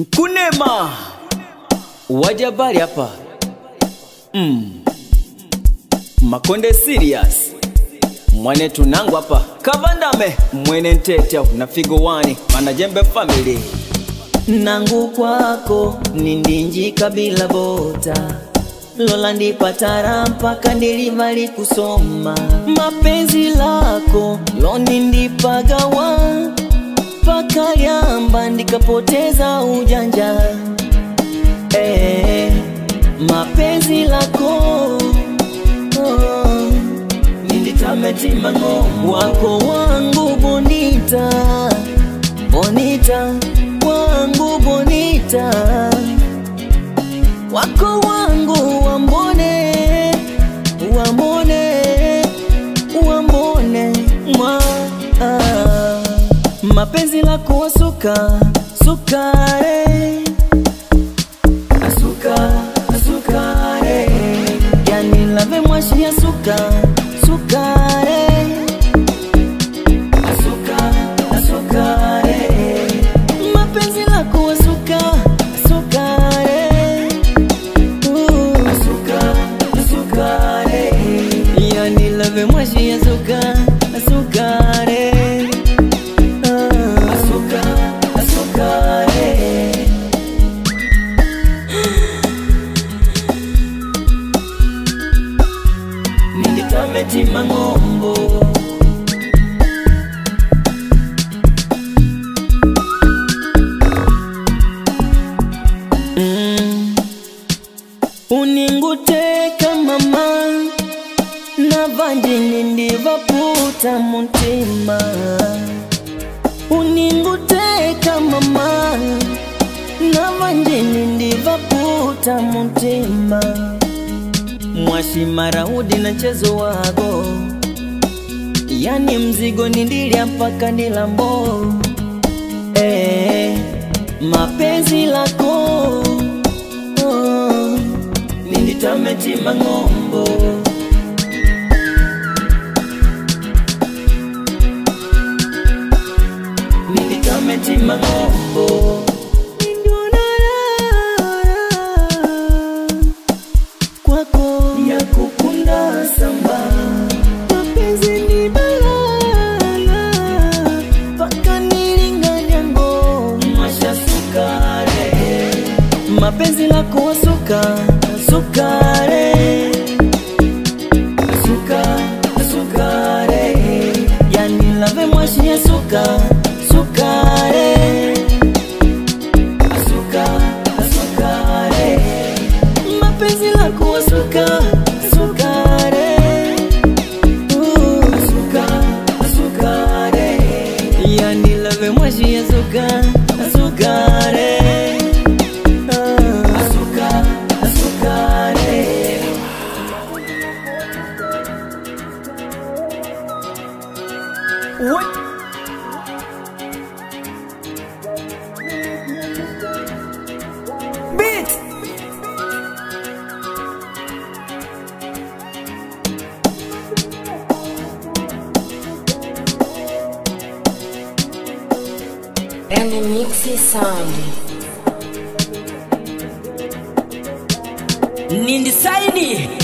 Kunema wajabari hapa mm. Makonde serious mwane tunangu hapa kavandame mwene ntete na figo wani manajembe family nangu kwako nindinji kabila bota lola ndipatara mpaka ndilivali kusoma mapenzi lako loni ndipagawa mpaka lyamba ndikapoteza ujanja eh, mapenzi lako oh, ninditametima ng'o wako wangu bonita bonita wangu bonita wako wangu wambone wambone wambone mwa ah. mapenzi lako wasuka sukare asuka sukare yani lave mwashi ya suka sukare asuka sukare mapenzi lako wasuka sukare Uh, asuka sukare yani lave mwashi ya suka sukare Ah, asuka sukare ninditametima ng'ombo mm. uninguteka mama navandini ndivaputa mutima uninguteka mama navandini ndivaputa mutima mwashimaraudi na chezo wago yani mzigo nindilya mpaka ndilambo eh, mapenzi lako oh, ninditametima ng'ombo ninditametima ng'ombo kwako ya kukunda samba mapenzi ni balala paka nilinganyango masha sukare mapenzi lako wasuka sukare suka sukare yani lave mwashi ya suka sukare asuka sukare mapenzi lako wasuka sukare Uh, suka sukare yani lave mwashi ya suka sukare Ah, asuka sukare What? Beat! Remix Sound. Nindi saini